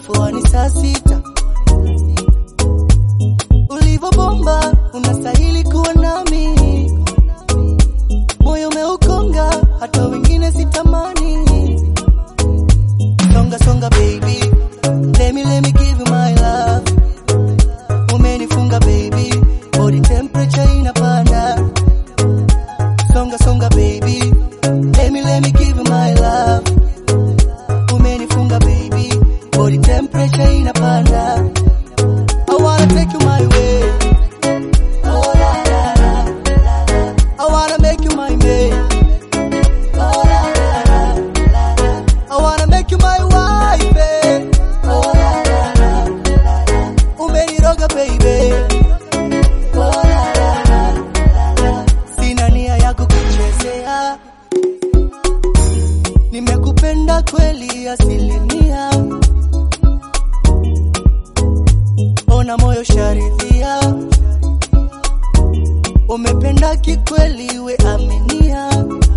poa ni saa sita. Ulivobomba unastahili kuwa nami, moyo umeukonga, hata wengine sitamani. Songa songa baby, let me let me give you my love. Umenifunga baby, body temperature inapanda. Songa songa baby, let me let me give you my love. Umenifunga baby, body temperature inapanda. I wanna take you my way. Oh la la la la la. I wanna make you my man. Oh la la la la la. I wanna make you my wife. eh. Oh la la la la la. Umeniroga baby. Oh la la la la la. Sina nia ya kukuchezea. Nimekupenda kweli asilimia. Ona moyo sharidhia. Umependa kikweli we aminia.